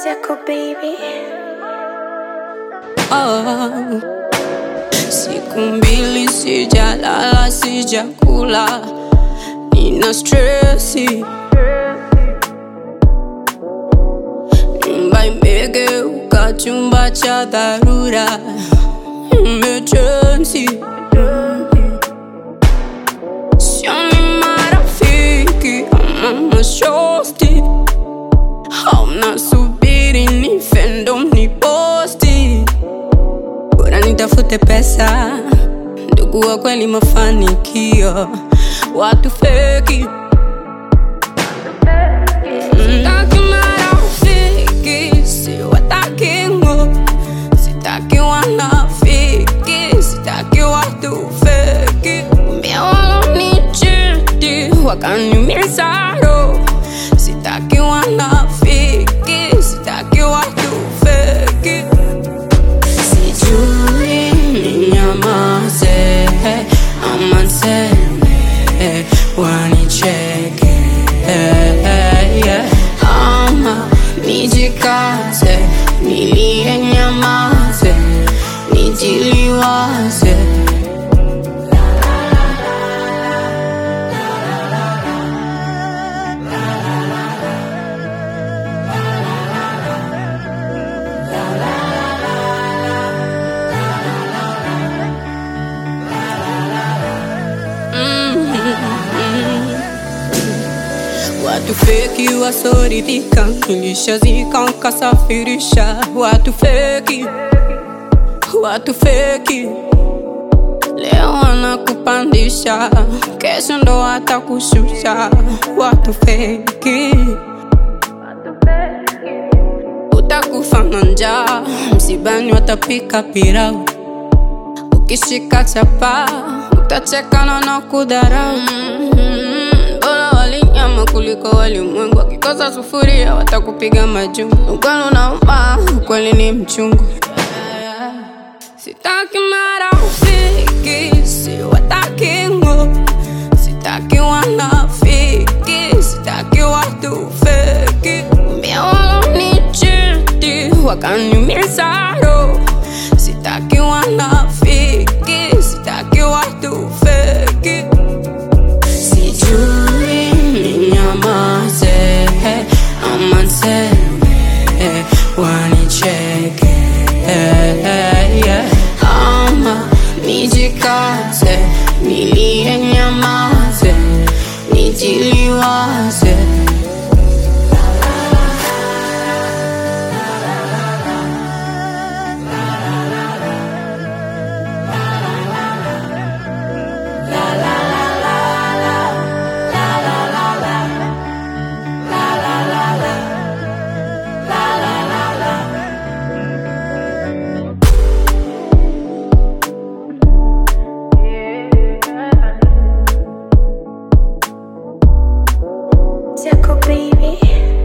Zako baby. Oh. Siku mbili sijalala, sijakula, nina stresi. Nyumba imegeuka chumba cha dharura, emergency. Sioni marafiki ama mashosti, hauna subiri nife ndo mniposti bora nitafute pesa, ndugu wa kweli, mafanikio, watu feki. Sitaki marafiki, siwataki ngo, sitaki wanafiki, sitaki watu feki. Mbia walonichiti wakaniumiza roho, sitaki wanafiki, sitaki watu feki. Sijui ninyamaze ama niseme wanicheke ama nijikaze nilie nyamaze nijiliwaze Watu feki wasoridhika, nilishazika nkasafirisha. Watu feki, watu feki, leo wanakupandisha, kesho ndo watakushusha. Watu feki, utakufa na njaa, msibani watapika pilau, ukishika chapa utachekana na kudharau. Mm, Bora walinyama kuliko walimwengu, wakikosa sufuria watakupiga majungu. Ukweli unauma, ukweli ni mchungu. Sitaki marafiki, siwataki ngo, sitaki wanafiki, sitaki watu feki. Mbia walonichiti wakaniumiza roho, sitaki wanafiki, sitaki watu feki. Sijui ninyamaze ama niseme wanicheke ama nijikaze nilie nyamaze nijiliwaze Zako baby.